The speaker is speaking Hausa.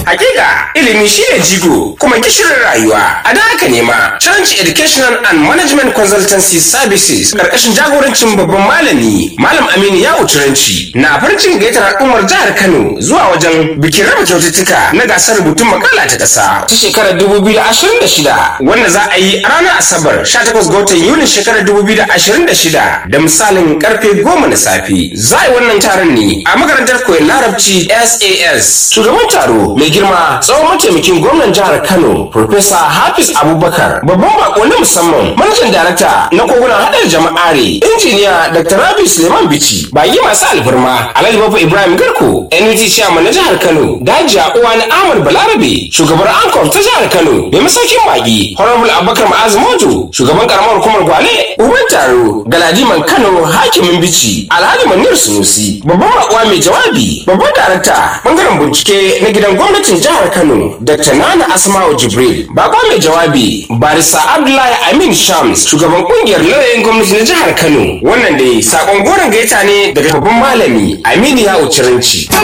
Hakika ilimi shine jigo kuma gishirin rayuwa. A da haka ne ma Challenge Educational and Management Consultancy Services karkashin jagorancin babban malami Malam Aminu Yawo Turanci na farin cikin gayyatar al'ummar jihar Kano zuwa wajen bikin raba kyaututtuka na gasar rubutun makala ta ƙasa ta shekarar 2026 wanda za a yi a ranar Asabar 18 ga watan Yulin shekarar 2026 da misalin karfe 10 na safe. Za a yi wannan taron ne a makarantar koyon larabci SAS. Shugaban taro mai girma tsawon mataimakin gwamnan jihar Kano Profesa Hafiz Abubakar babban bako na musamman manajan darakta na kogunan haɗar jama'are injiniya Dr. Rabi Suleiman Bichi baki masu alfarma Alhaji Bafa Ibrahim Garko NUT Chairman na jihar Kano Dajiya Uwani Ahmad Balarabe shugabar Ankor ta jihar Kano mai masaukin baki Honorable Abubakar Ma'az Mojo shugaban karamar hukumar Gwale Uban taro Galadiman Kano Hakimin Bichi Alhaji Manir Sunusi babban bakuwa mai jawabi babban darakta bangaren bincike na gidan gwamnatin jihar Kano Dr. Nana Asma'u Jibril bakwa mai jawabi Barisa Abdullahi Amin Shams shugaban kungiyar lauyoyin gwamnati na jihar Kano wannan dai sakon goron gaita ne daga babban malami Aminu Yawo Ciranci